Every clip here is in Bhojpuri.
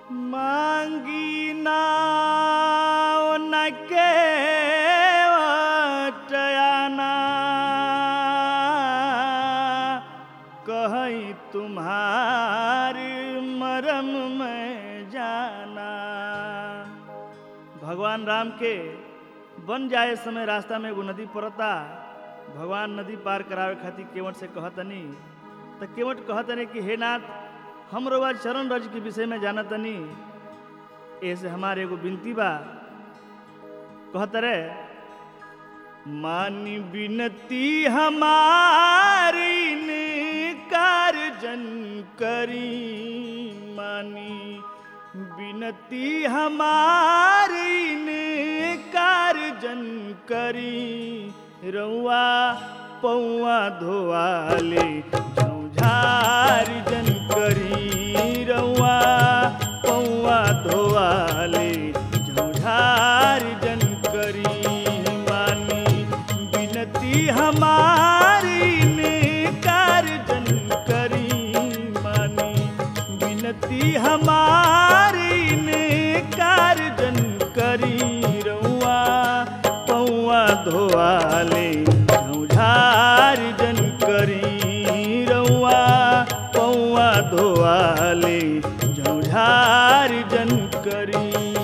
मांगी नाव न के वटयाना कहीं तुम्हारी मरम में जाना भगवान राम के बन जाए समय रास्ता में एगो नदी पड़ता भगवान नदी पार करावे खातिर केवट से कहतनी तो केवट कहतनी कि हे नाथ हम रउआ चरण रज के विषय में जानतनी ऐसे हमारे एगो विनती बा कहत रे मानी विनती हमारी ने कार्जन करी मानी विनती हमारी ने कार्जन करी रउआ पौआ धोवाले झौझार जन करी रउआ पौआ धोवाले झौझार जन करी मानी विनती हमारी ने कार्जन करी मानी विनती हमारी ने कार्जन करी रउआ पौआ धोआले झौझार जन करी रउआ पौआ धोआले झौझार जन करी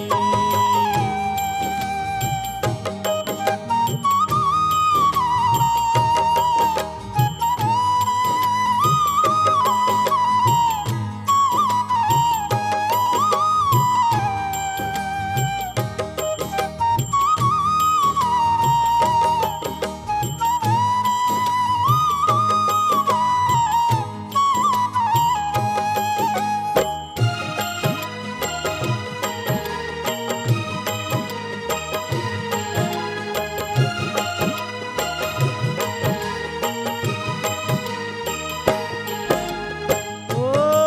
ओ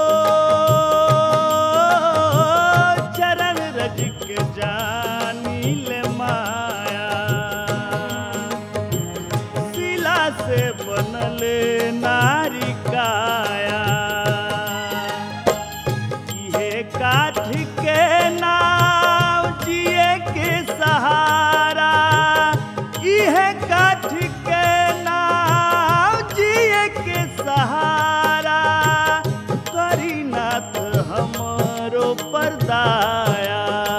चरण रज के जानी ले माया शिला से बनले नारी काया इहे काठ के नाव जिए के सहारा इहे काठ के नाव जिए के सहारा करीनाथ हमरो परदाया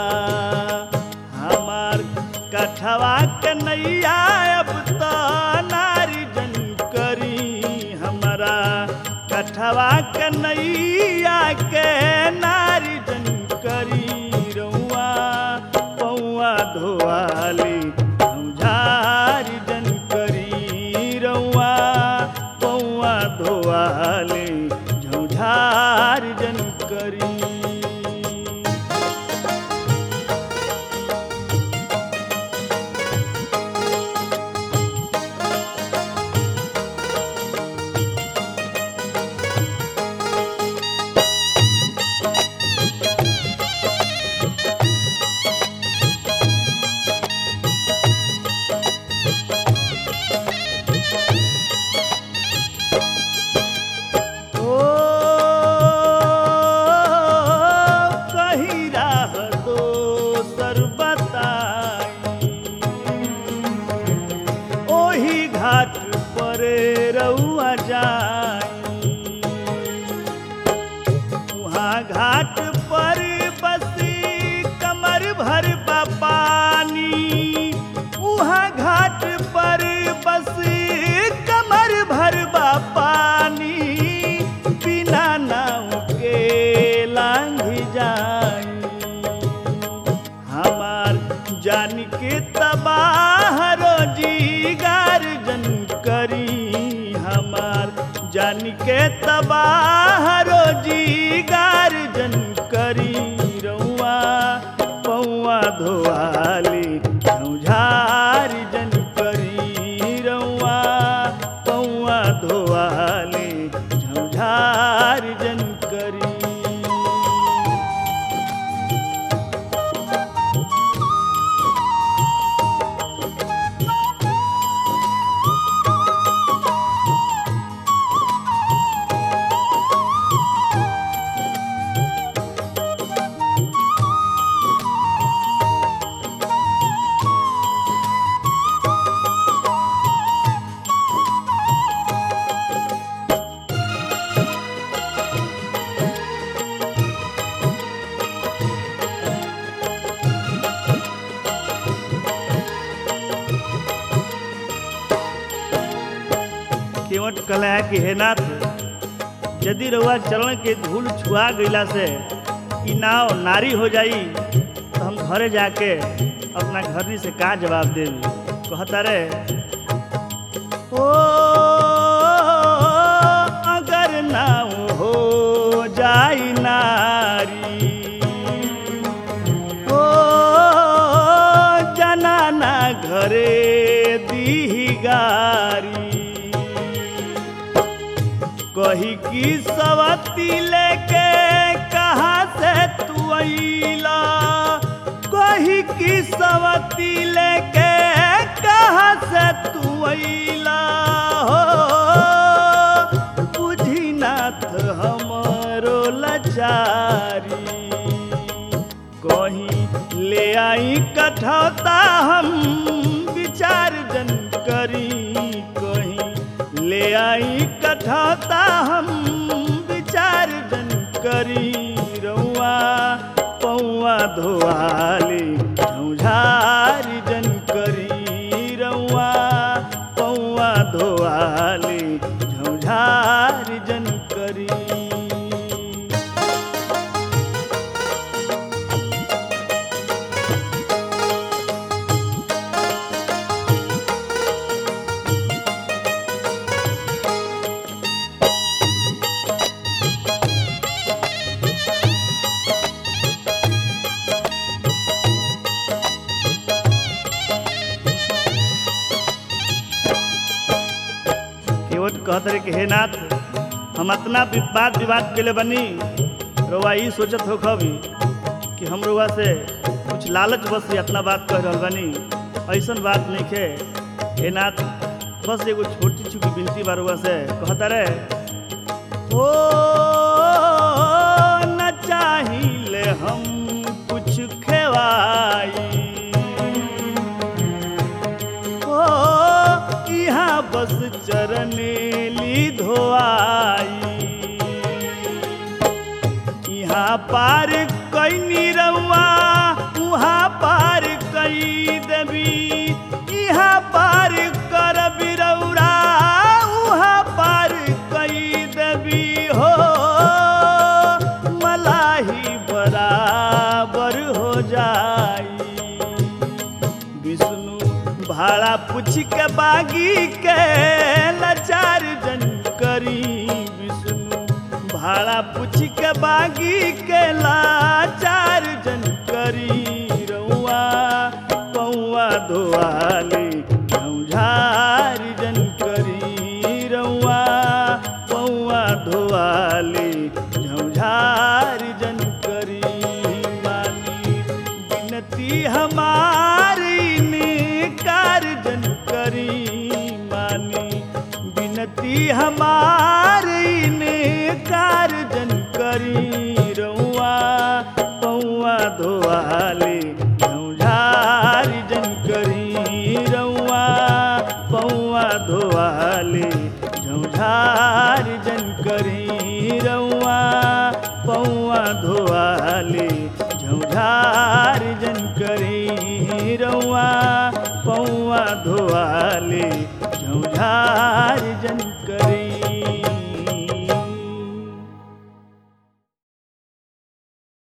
हमार कठवा के नैया अब तो नारी जन करी हमारा कठवा के नैया के नारी जन करी रउआ पौआ धोआली झौझारी जन करी रउआ पौआ धोआली झौझार जन करी ओ कहीं राह दोसर बताई ओही घाट पर रउआ जाई वहाँ घाट पर बसी कमर भर बा पानी वहाँ घाट पर बसी कमर भर बा पानी बिना नाव के लांघी जाई हमार जान के तबाह रोजी गार्जन करी हमार जान के तबाह रोजी गार्जन करी रउआ पौआ धोआली झौझार जन करी रउआ पौआ धोआली झौझार जन करी कहले हैं कि हे नाथ यदि रउआ चरण के धूल छुआ गईला से ई नाव नारी हो जाई तो हम घरे जाके अपना घरनी से का जवाब देवी कहता रे ओ अगर नाव हो जाई नारी ओ जनाना घरे दी गारी कही की सवती लेके कहाँ से तू अइला कही की सवती लेके कहाँ से तू अइला हो बुझी नाथ हमरो लाचारी कहीं ले आई कठौता हम विचार जन करी कहीं ले आई कठौता हम विचार जन करी रउआ पौआ धोआली झौझार जन करी रउआ पौआ धोआली झौझार जन करी केवट कहत रहे कि हे नाथ हम अपना वाद विवाद के लिए बनी रउआ ई सोचत हो कभी कि हम रउआ से कुछ लालच बस से इतना बात कह रहल बनी ऐसन बात नहीं खे हे नाथ बस एगो छोटी छुकी बिनती बा रउआ से कहता रे ओ न चाहिए हम कुछ खेवाई ओ यहाँ बस चरनेली धोआई यहाँ पार कई निरवा वहाँ पार कई देवी यहाँ पार कर बिरौरा वहाँ पार कई देवी हो मलाही बराबर हो जाई विष्णु भाड़ा पूछ के बागी के लाचार जन करी विष्णु भाड़ा पूछ के बागी के लाचार जन करी रउआ पौआ धोआली झौझार जन करी रउआ पौआ धोआली झौझार जन करी मानी बिनती हमारी निकार जन करी मानी बिनती हमारी निकार जन करी रउआ पौआ धोआली झौझार जन करी रउआ पौआ धोआली झौझार जन करी रउआ पौआ धोआली झौझार जन करी रउआ पौआ धोआली झौझार जन करी